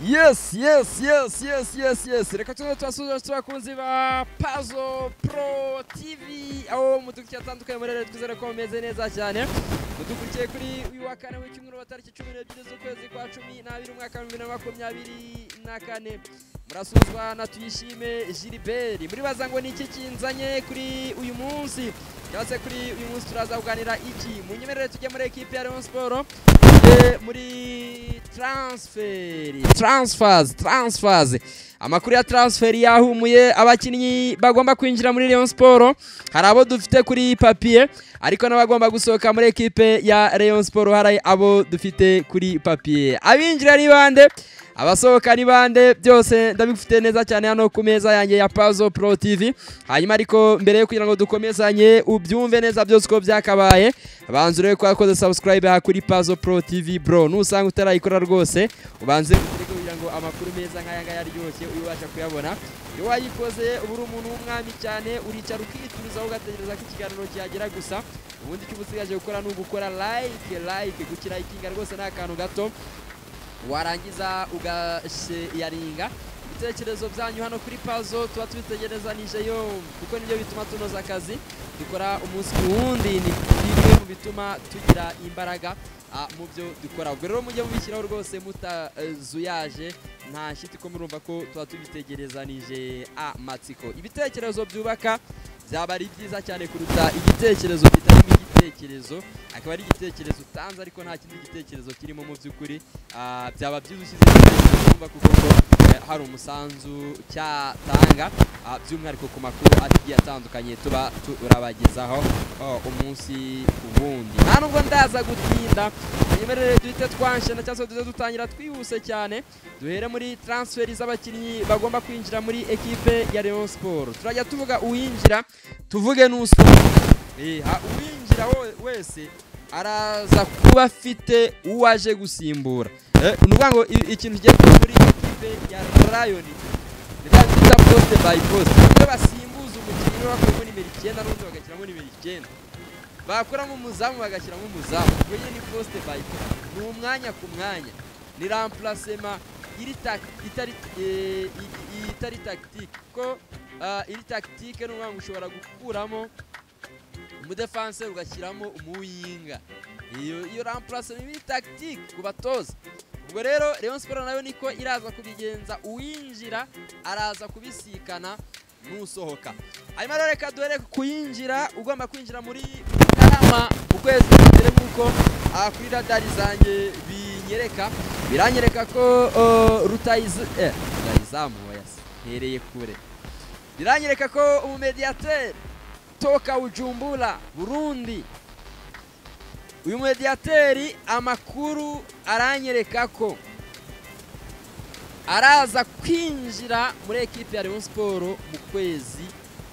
Yes, yes, yes, yes, yes, yes. Reka tuze turasuhuza turakunzi ba Puzzle Pro TV aho mudukurikira atandukanye muri rero twizere ko mumeze neza cyane mudukurikiye kuri uyu wa kane w'icyumweru wa tariki cumi n'ebyiri z'ukwezi kwa cumi n'abiri umwaka wa bibiri na makumyabiri na kane murasuzwa na tuyishime Gilbert muri baza ngo ni iki kinzanye kuri uyu munsi cyangwa se kuri uyu munsi turaza kuganira iki munyemerere tujye muri ekipi ya Rayon Sport tujye muri transferi transfers transfers amakuru ya transferi yahumuye abakinnyi bagomba kwinjira muri Rayon Sport hari abo dufite kuri papiye ariko n'abagomba gusohoka muri ekipe ya Rayon Sport hari abo dufite kuri papiye abinjira ni bande abasohoka ni bande byose ndabifite neza cyane hano ku meza yanjye ya Puzzle Pro TV hanyuma ariko mbere yo kugira ngo dukomezanye ubyumve neza byose uko byakabaye banza urebe ko wakoze subscribe aha kuri Puzzle Pro TV bro nusanga utarayikora rwose ubanze ukureke kugira ngo amakuru meza nk'aya ngaya aryoshye uyu ubasha kuyabona iyo wayikoze uba uri umuntu w'umwami cyane uricara ukiturizaho ugategereza ko ikiganiro kihagera gusa ubundi icyo uba usigaje gukora ni ugukora like like gukirayikinga rwose ni akantu gato warangiza ugasharinga ibitekerezo byanyu hano kuri pazo tuba tubitegerezanije yombi kuko nibyo bituma tunoza akazi dukora umunsi ku wundi ni bimwe mu bituma tugira imbaraga mu byo dukora ubwo rero mujye mubishyiraho rwose mutazuyaje nta shiti ko murumva ko tuba tubitegerezanije amatsiko ibitekerezo byubaka byaba ari byiza cyane kuruta igitekerezo kitarimo igitekerezo akaba ari igitekerezo utanze ariko nta kindi gitekerezo kirimo mu by'ukuri byaba byiza ushyize igitekerezo wumva kuko ngo hari umusanzu cyatanga by'umwihariko ku makuru agiye atandukanye tuba turabagezaho umunsi ku wundi nta nubwo ndaza gutinda mwimerere duhite twanshena cyangwa se duhite dutangira twihuse cyane duhere muri transferi z'abakinnyi bagomba kwinjira muri ekipe ya Rayon Sport turajya tuvuga uwinjira tuvuge n'usohoka uwinjira wese araza kuba afite uwo aje gusimbura ni ukuvuga ngo ikintu kigiye kuba muri ekipe ya rayoni ni bya bita posite bayi posite iyo basimbuza umukinnyi bakuramo nimero icyenda n'undi bagashyiramo nimero icyenda bakuramo umuzamu bagashyiramo umuzamu ubwo nyine ni posite bayi posite ni umwanya ku mwanya ni rampurasema itari tagitike kuko iri tagitike ni ukuvuga ngo ushobora gukuramo umudefanse ugashyiramo umuwinga iyo rampurase ni tagitike ku batoza ubwo rero Rayon siporo nayo niko iraza kubigenza uwinjira araza kubisikana n'usohoka hanyuma rero reka duhere kuyinjira ugomba kwinjira muri karama ukwezi mbere nk'uko kuri radari zanjye binyereka biranyereka ko rutayizamu hereye kure biranyereka ko umumediyateri toka Bujumbura burundi uyu mediyateri amakuru aranyereka ko araza kwinjira muri ekipi ya Rayon siporo mu kwezi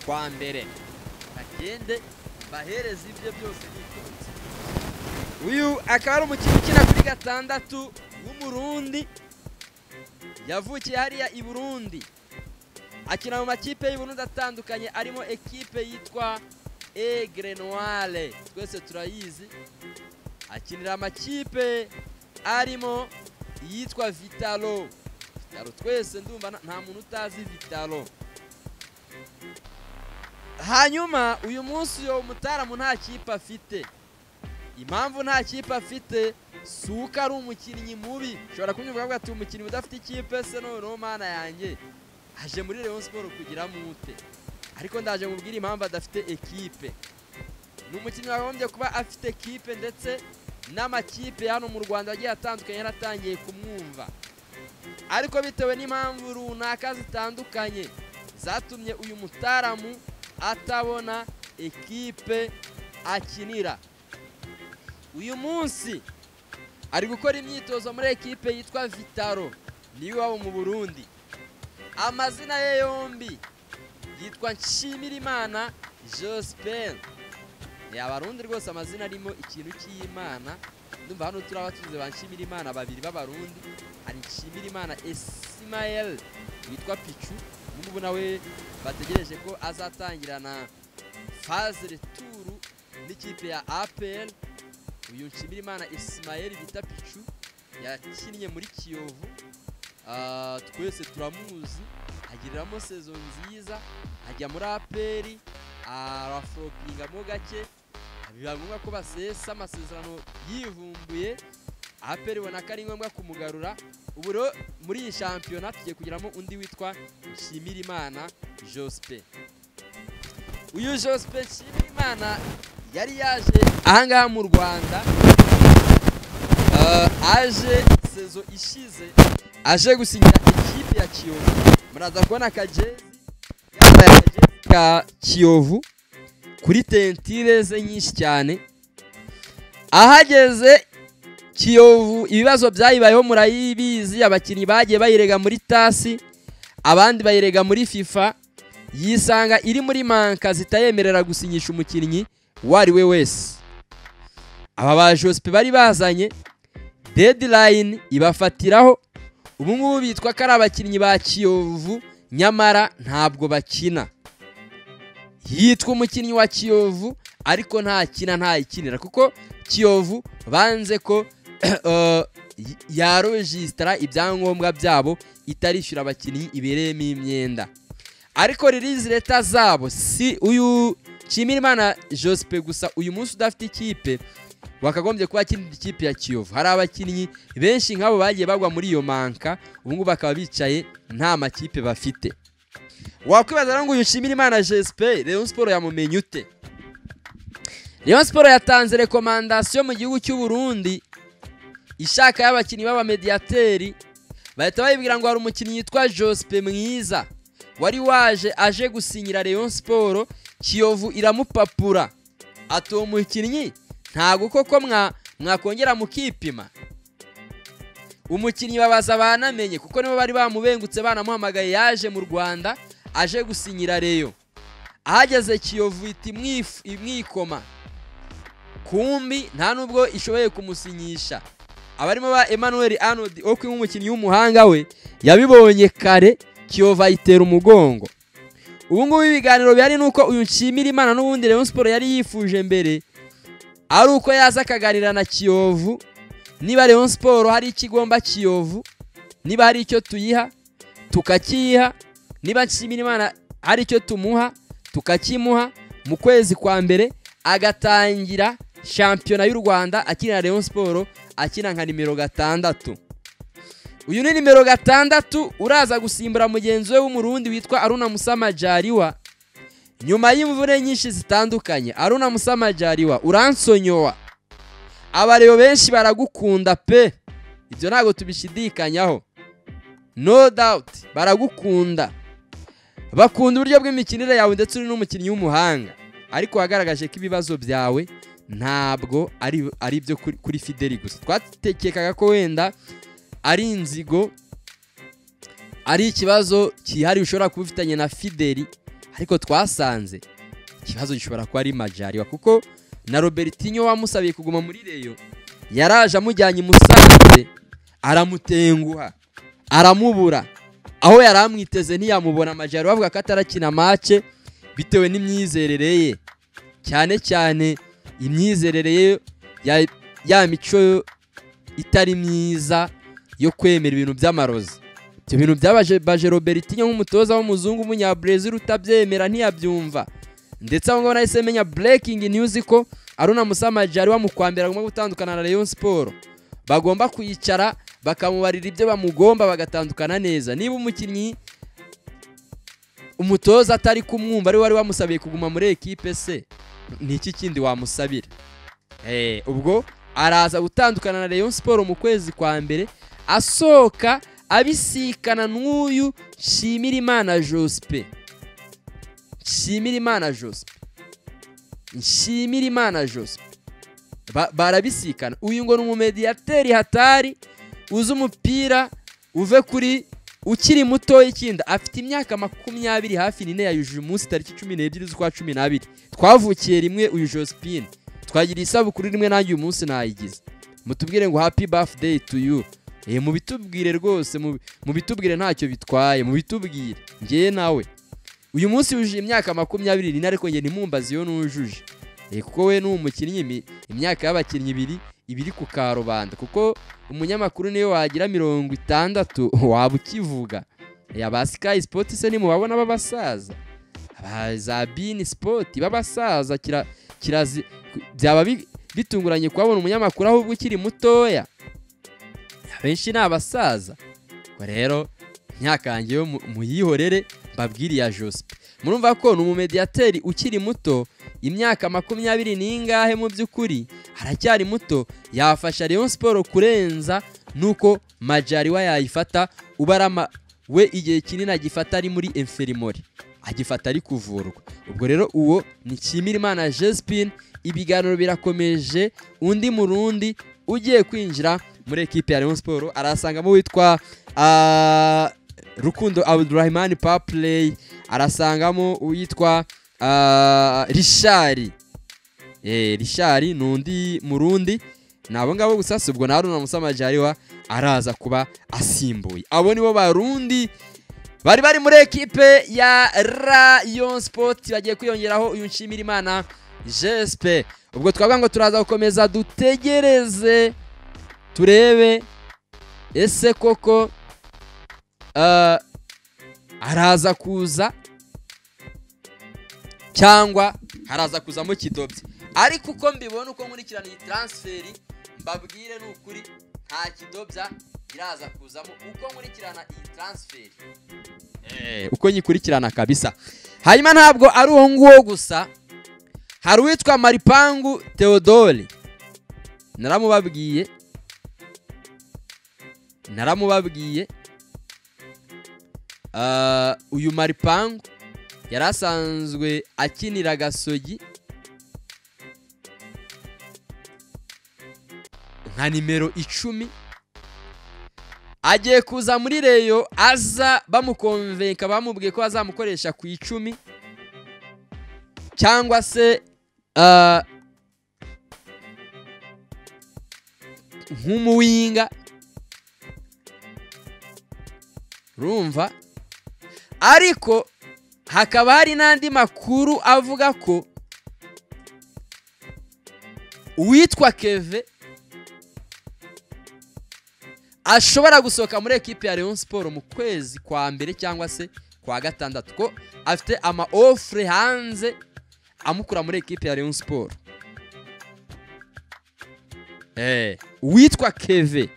kwa mbere bagende bahereze ibyo byose bitonze uyu akaba ari umukinnyi ukina kuri gatandatu w'umurundi yavukiye hariya i burundi akina mu makipe y'uburundi atandukanye arimo ekipe yitwa egre noire twese turayizi akinira amakipe arimo yitwa vitalo vitalo twese ndumva nta muntu utazi vitalo hanyuma uyu munsi uyu mutaramu nta kipe afite impamvu nta kipe afite si uko ari umukinnyi mubi ushobora kunyumva avuga ati umukinnyi udafite ikipe se noneho mana yanjye aje muri Rayon Sport kugira mute ariko ndaje mubwira impamvu adafite ekipe ni umukinnyi wagombye kuba afite ekipe ndetse n'amakipe hano mu Rwanda agiye atandukanye yaratangiye kumwumva ariko bitewe n'impamvu runaka zitandukanye zatumye uyu mutaramu atabona ekipe akinira uyu munsi ari gukora imyitozo muri ekipe yitwa Vitaro niyo iwabo mu Burundi amazina ye yombi yitwa nshimirimana joseph ni abarundi rwose amazina arimo ikintu cy'imana ndumva hano turi abatuze ba nshimirimana babiri b'abarundi hari nshimirimana esimayeli witwa picu ngubu nawe bategereje ko azatangirana faze returu n'ikipe ya apel uyu nshimirimana esimayeli bita picu yakinnye muri kiyovu Ah, twese turamuzi agiriramo sezo nziza ajya muri aperi arafropingamo gake biba ngombwa ko basesa amasezerano yivumbuye aperi ibona ko ari ngombwa kumugarura ubu rero muri iyi shampiyona tugiye kugeramo undi witwa nshimirimana jospe uyu jospe nshimirimana yari yaje ahangaha mu rwanda Ah, aje sezo ishize aje gusinyira ekipe ya kiyovu muraza kubona akajezi yambaye akajezi ka kiyovu kuri tentire ze nyinshi cyane ahageze kiyovu ibibazo byayibayeho murayibizi abakinnyi bagiye bayirega muri tasi abandi bayirega muri fifa yisanga iri muri manka zitayemerera gusinyisha umukinnyi uwo ari we wese aba ba josipe bari bazanye deadline ibafatiraho ubu ngubu bitwa ko ari abakinnyi ba kiyovu nyamara ntabwo bakina yitwa umukinnyi wa kiyovu ariko ntakina ntayikinira kuko kiyovu banze ko eh, yarojisitara ibyangombwa byabo itarishyura abakinnyi ibereyemo imyenda ariko ririzi leta zabo si uyu nshimirimana josipe gusa uyu munsi udafite ikipe wakagombye kuba akina ikipe ya kiyovu hari abakinnyi benshi nk'abo bagiye bagwa muri iyo manka ubu ngubu bakaba bicaye nta makipe bafite wakwibaza rero ngo uyu nshimirimana jesipe leon siporo yamumenye ute leon siporo yatanze rekomandasiyo mu gihugu cy'u Burundi ishaka y'abakinnyi b'abamediyateri bahita bayibwira ngo hari umukinnyi yitwa josipe mwiza wari waje aje gusinyira leon siporo kiyovu iramupapura ati uwo mukinnyi ntabwo koko mwa- mwakongera mukipima umukinnyi babaza banamenye kuko nibo bari bamubengutse banamuhamagaye yaje mu rwanda aje gusinyira reyo ahageze kiyovu iti "Mwif- imwikoma kumbi nta nubwo ishoboye kumusinyisha abarimo ba emmanuel arnold okwi nk'umukinnyi w'umuhanga we yabibonye kare kiyovu ayitera umugongo ubu ngubu ibiganiro bihari ni uko uyu nshimira imana n'ubundi Rayon siporo yari yifuje mbere ari uko yaza akaganira na kiyovu niba Rayon siporo hari ikigomba kiyovu niba hari icyo tuyiha tukakiyiha niba nshimira imana hari icyo tumuha tukakimuha mu kwezi kwa mbere agatangira shampiyona y'u rwanda akinira Rayon siporo akina nka nimero gatandatu uyu ni nimero gatandatu uraza gusimbura mugenzi we w'umurundi witwa aruna musamajariwa nyuma y'imvune nyinshi zitandukanye aruna musamajariwa uransonyowa abareba benshi baragukunda pe ibyo ntabwo tubishidikanyaho no doubt baragukunda bakunda uburyo bw'imikinire yawe ndetse uri n'umukinnyi w'umuhanga ariko wagaragaje ko ibibazo byawe ntabwo ari ari ibyo kuri- kuri fideli gusa twatekekaga ko wenda ari inzigo ari ikibazo cyihariye ushobora kuba ufitanye na fideli ariko twasanze ikibazo gishobora kuba ari majariwa kuko na robertinho wamusabiye kuguma muri reyo yaraje amujyanye i musanze aramutenguha aramubura aho yari amwiteze ntiyamubona majariwa avuga ko atarakina mace bitewe n'imyizerere ye cyane cyane imyizerere ye ya, ya mico itari myiza yo kwemera ibintu by'amarozi ibyo bintu byabaje baje robertinho nk'umutoza w'umuzungu w'umunyabresil utabyemera ntiyabyumva ndetse aho ngaho nahise menya breaking news ko aruna musamajari wamukwambira agomba gutandukana na rayon siporo bagomba kwicara bakamubarira ibyo bamugomba bagatandukana neza niba umukinnyi umutoza atari kumwumva ari we wari wamusabiye kuguma muri ekipe se ni iki kindi wamusabira Eh, ubwo araza gutandukana na rayon siporo mu kwezi kwa mbere asohoka abisikana n'uyu nshimirimana jospe nshimirimana jospe nshimirimana jospe Ba- barabisikana uyu ngo ni umumediyateri hatari uzi umupira uve kuri ukiri muto ikinda afite imyaka makumyabiri hafi nine yayujuje umunsi tariki cumi n'ebyiri z'ukwa cumi n'abiri twavukiye rimwe uyu josephine twagiriye isabukuru rimwe nanjye uyu munsi nayigize mutubwire ngo happy birthday to you Eh, mubitubwire rwose mubi- mubitubwire ntacyo bitwaye mubitubwire njyewe nawe uyu munsi wujuje imyaka makumyabiri n'ine ariko njye ntimumbaze iyo nujuje Eh, kuko we ni umukinnyi imi- imyaka y'abakinnyi ibiri ibiri ku karubanda kuko umunyamakuru niwe wagira mirongo itandatu waba ukivuga aba sikayi sipoti se nimubabona b'abasaza aba za bini sipoti b'abasaza kirazi byaba bitunguranye kubabona umunyamakuru ahubwo ukiri mutoya abenshi ni abasaza ubwo rero nyakangeyo muyihorere mbabwiriye josipe murumva ko ni umumediyateri ukiri muto imyaka makumyabiri n'ingahe mu by'ukuri aracyari muto yafasha Rayon siporo kurenza nuko majariwa yayifata ubarama we igihe kinini agifata ari muri enferimori agifata ari kuvurwa ubwo rero uwo ni Nshimirimana jesipine ibiganiro birakomeje undi murundi ugiye kwinjira muri ekipe ya Rayon siporo arasangamo witwa rukundo abudurahimani papureyi arasangamo uwitwa rishari rishari ni undi murundi ni abo ngabo gusa si ubwo na haruna musamajariwa araza kuba asimbuye abo nibo barundi bari bari muri ekipe ya rayon sport bagiye kwiyongeraho uyu nshimira imana jespe ubwo twavuga ngo turaza gukomeza dutegereze turebe ese koko araza kuza cyangwa haraza kuzamo kidobye ariko uko mbibona uko nkurikirana iyi taransiferi mbabwire ni ukuri nta kidobya iraza kuzamo uko nkurikirana iyi taransiferi uko nyikurikirana kabisa hanyuma ntabwo ari uwo nguwo gusa hari uwitwa maripangu theodore naramubabwiye naramubabwiye uyu maripangu yari asanzwe akinira gasogi nka nimero icumi agiye kuza muri reyo aza bamukonvenka bamubwiye ko bazamukoresha ku icumi cyangwa se nk'umuwinga urumva ariko hakaba hari n'andi makuru avuga ko uwitwa keve ashobora gusohoka muri ekipi ya leon siporo mu kwezi kwa mbere cyangwa se kwa gatandatu ko afite ama ofure hanze amukura muri ekipi ya leon siporo uwitwa keve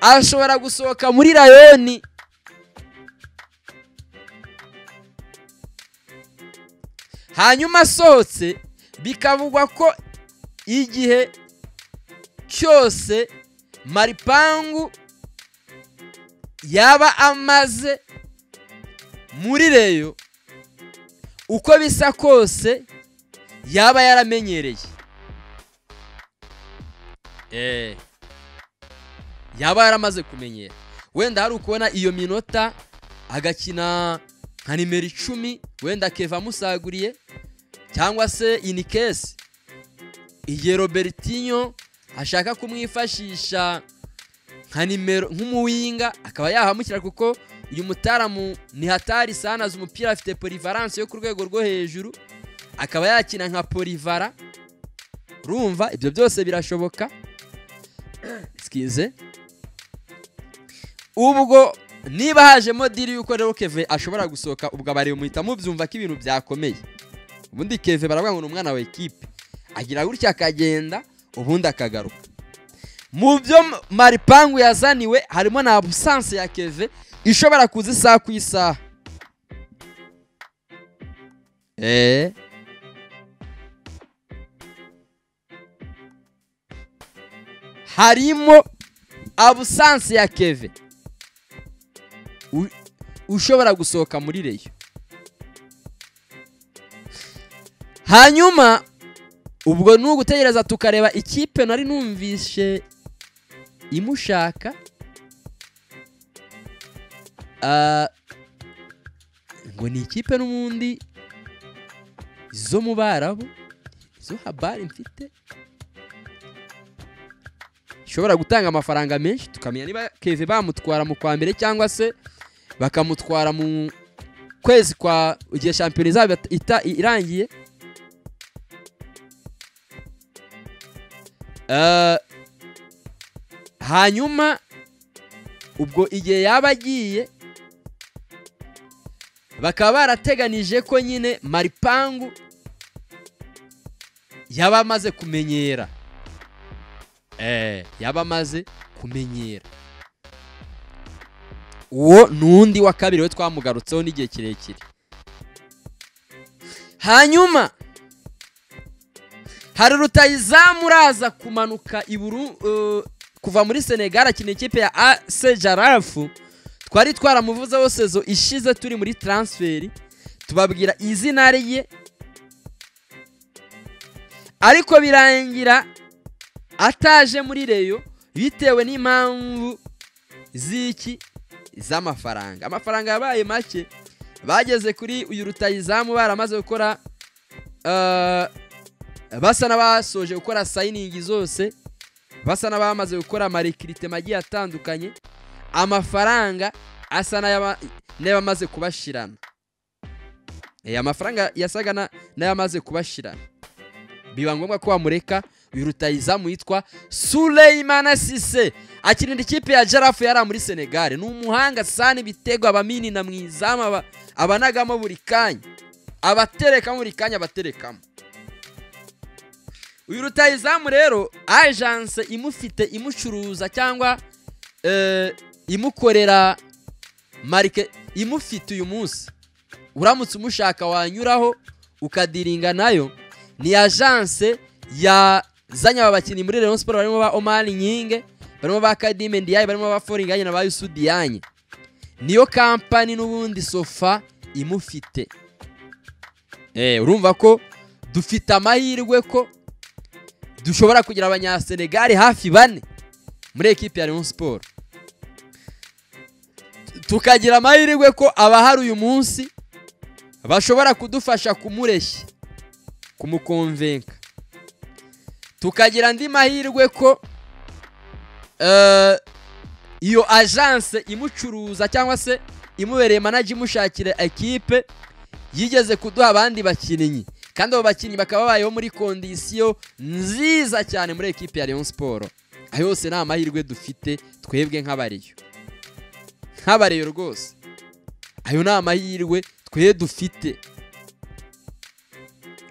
ashobora gusohoka muri rayoni hanyuma asohotse bikavugwa ko igihe cyose maripangu yaba amaze muri reyo uko bisa kose yaba yaramenyereye yaba yaramaze kumenyera wenda hari ukubona iyo minota agakina nka nimero icumi wenda keva amusaguriye cyangwa se inikesi igihe robertinyo ashaka kumwifashisha nka nimero nk'umuwinga akaba yahamukira kuko uyu mutaramu ni hatari sanazi umupira afite polivaranse yo ku rwego rwo hejuru akaba yakina nka polivara rumva ibyo byose birashoboka sikize ubwo niba hajemo diri y'uko rero keve ashobora gusohoka ubwo abareba muhita mubyumva ko ibintu byakomeye ubundi keve baravuga ngo ni umwana wa ekipe agira gutya akagenda ubundi akagaruka mu byo maripangu yazaniwe harimo na busanse ya keve ishobora kuza isaha ku isaha eee harimo abusanse ya keve ushobora gusohoka muri reyo hanyuma ubwo ni ugutegereza tukareba ikipe nari numvishe imushaka ngo ni ikipe n'ubundi zo mu barabu izo habari mfite ishobora gutanga amafaranga menshi tukamenya niba keve bamutwara mu kwa mbere cyangwa se bakamutwara mu kwezi kwa igihe shampiyona izaba irangiye hanyuma ubwo igihe yaba agiye bakaba barateganije ko nyine maripangu yaba amaze kumenyera eh yaba amaze kumenyera uwo ni undi wa kabiri we twamugarutseho n'igihe kirekire hanyuma hari rutayizamu uraza kumanuka iburu kuva muri senegal akina ikipe ya ase jarafu twari twaramuvuzeho sezo ishize turi muri taransiferi tubabwira izina rye ariko birangira ataje muri reyo bitewe n'impamvu z'iki z'amafaranga amafaranga yabaye make bageze kuri uyu rutayizamu baramaze gukora basa n'abasoje gukora sayiningi zose basa n'abamaze gukora amarikirite agiye atandukanye amafaranga asa n'ayamaze kubashirana amafaranga yasaga n'ayamaze kubashirana biba ngombwa ko wamureka uyu rutayizamu yitwa sureyimana sise akinira ikipe ya jarafu yari muri senegare ni umuhanga sani ibitego abamini na mwizamu abanagamo buri kanya abaterekamo buri kanya abaterekamo uyu rutayizamu rero ajanse imufite imucuruza cyangwa imukorera marike imufite uyu munsi uramutse umushaka wanyuraho ukadiringa nayo ni ajanse yazanye aba bakinnyi muri Rayon siporo barimo ba omani nyinge barimo ba kadime ndiyaye barimo ba foringanye na ba yusudiyanye niyo kampani n'ubundi sofa imufite urumva ko dufite amahirwe ko dushobora kugira abanyasenegali hafi bane muri ekipi ya Rayon siporo tukagira amahirwe ko abahari uyu munsi bashobora kudufasha kumureshya kumukonvenka tukagira andi mahirwe ko iyo ajanse imucuruza cyangwa se imubereye manaji imushakira ekipe yigeze kuduha abandi bakinnyi kandi abo bakinnyi bakaba babayeho muri kondisiyo nziza cyane muri ekipi ya Rayon siporo ayo yose ni amahirwe dufite twebwe nk'abariyo nk'abariyo rwose ayo ni amahirwe twe dufite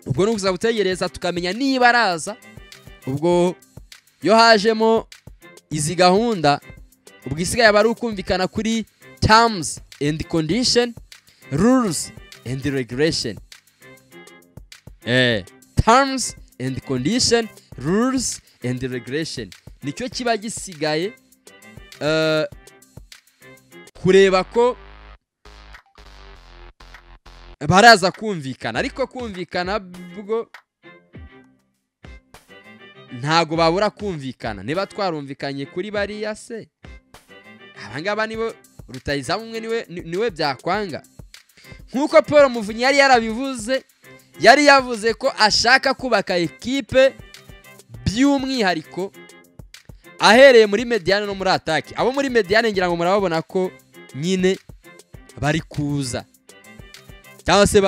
ubwo ni ukuza gutegereza tukamenya niba araza ubwo iyo hajemo izi gahunda ubwo isigaye aba ari ukumvikana kuri tamuzi endi kondisheni ruruzi endi reguresheni tamuzi endi kondisheni ruruzi endi reguresheni nicyo kiba gisigaye kureba ko baraza kumvikana ariko kumvikana bwo ntago babura kumvikana niba twarumvikanye kuri bariya se abangaba nibo rutayizamu umwe niwe niwe byakwanga nk'uko paul muvunyi yari yarabivuze yari yavuze ko ashaka kubaka ekipe by'umwihariko ahereye muri mediyane no muri atake abo muri mediyane ngira ngo murababona ko nyine bari kuza cyangwa se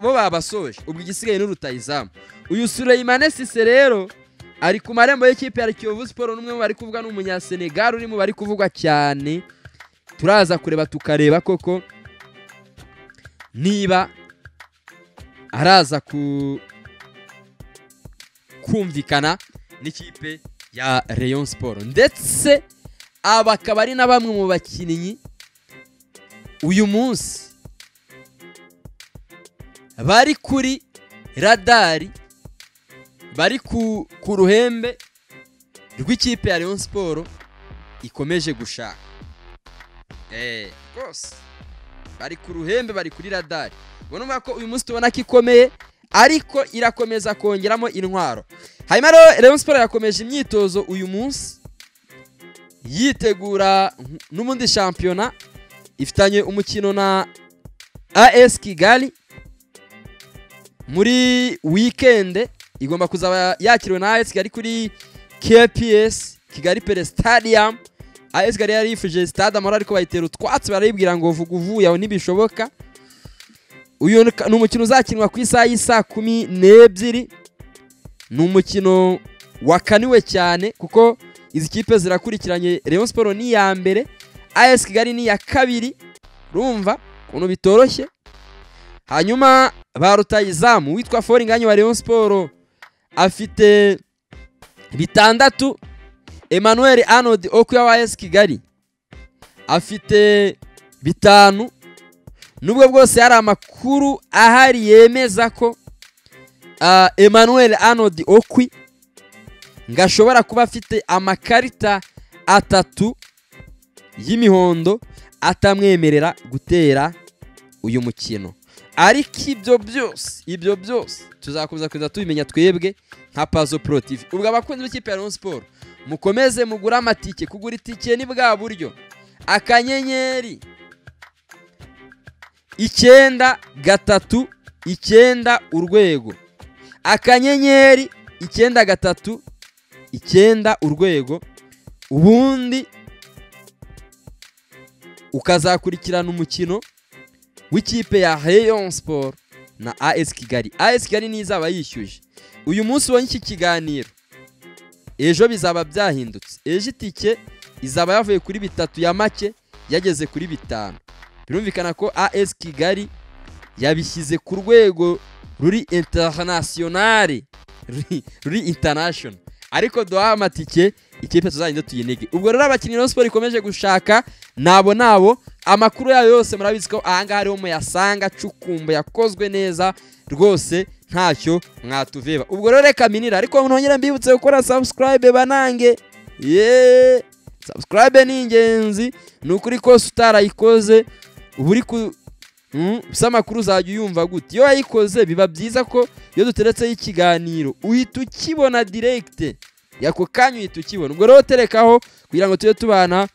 bo babasoje ubwo igisigaye n'urutayizamu uyu sureyimane sise rero ari ku marembo y'ikipe ya kiyovu siporo n'umwe mu bari kuvuga n'umunyasenegali uri mu bari kuvugwa cyane turaza kureba tukareba koko niba araza kumvikana n'ikipe ya Rayon siporo ndetse aba akaba ari na bamwe mu bakinnyi uyu munsi bari kuri radari bari ku ruhembe rw'ikipe ya Rayon siporo ikomeje gushaka rwose bari ku ruhembe bari kuri radari ubona ko uyu munsi tubona ko ikomeye ariko irakomeza kongeramo intwaro hanyuma rero Rayon siporo yakomeje imyitozo uyu munsi yitegura n'ubundi shampiyona ifitanye umukino na as kigali muri wikende igomba kuzaba yakiriwe na AS Kigali kuri KPS Kigali Pere Stadium AS Kigali yari yifuje stade amahoro ariko bayitera utwatsi barayibwira ngo vuga uvuye aho ntibishoboka uyu ni umukino uzakinwa ku isaha y'isaa kumi n'ebyiri ni umukino wakaniwe cyane kuko izi kipe zirakurikiranye Rayon Sport ni iya mbere AS Kigali ni iya kabiri urumva ukuntu bitoroshye hanyuma ba rutayizamu witwa foringanye wa Rayon Sport afite bitandatu Emmanuel Arnold Okuya wa AS Kigali afite bitanu nubwo bwose hari amakuru ahari yemeza ko ah, Emmanuel Arnold Okwi ngo ashobora kuba afite amakarita atatu y'imihondo atamwemerera gutera uyu mukino ariko ibyo byose ibyo byose tuzakomeza kugenda tubimenya twebwe nka pazo pro tv ubwo abakunzi b'ikipe ya Rayon Sport mukomeze mugure amatike kugura itike ni bwa buryo akanyenyeri icyenda gatatu icyenda urwego akanyenyeri icyenda gatatu icyenda urwego ubundi ukazakurikirana umukino w'ikipe ya Rayon Sport na AS Kigali AS Kigali niyo izaba yishyuje uyu munsi ubonye iki kiganiro ejo bizaba byahindutse ejo itike izaba yavuye kuri bitatu ya make yageze kuri bitanu birumvikana ko AS Kigali yabishyize ku rwego ruri internationale ruri- ruri international ariko duhaye amatike ikipe tuzagenda tuyinige ubwo rero abakinnyi Rayon Sport ikomeje gushaka nabo nabo amakuru yayo yose murabizi ko ahangaha ariho muyasanga cukumbu yakozwe neza rwose ntacyo mwatuveba ubwo rero reka minira ariko nongere mbibutse gukora subscribe banange yeee subscribe ni ingenzi ni ukuri kose utarayikoze uba uri ku Mm, gusa amakuru uzajya uyumva gute iyo wayikoze biba byiza ko iyo duteretseho ikiganiro uhita ukibona direkite yako kanya uhita ukibona ubwo rero terekaho kugira ngo tujye tubana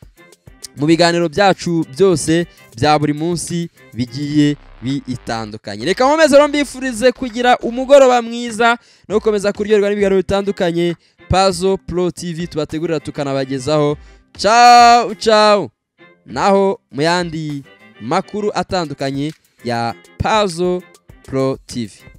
mu biganiro byacu byose bya buri munsi bigiye bitandukanye reka nkomeze rero mbifurize kugira umugoroba mwiza no gukomeza kuryoherwa n'ibiganiro bitandukanye pazo pro tv tubategurira tukanabagezaho ciao ciao naho mu yandi makuru atandukanye ya pazo pro tv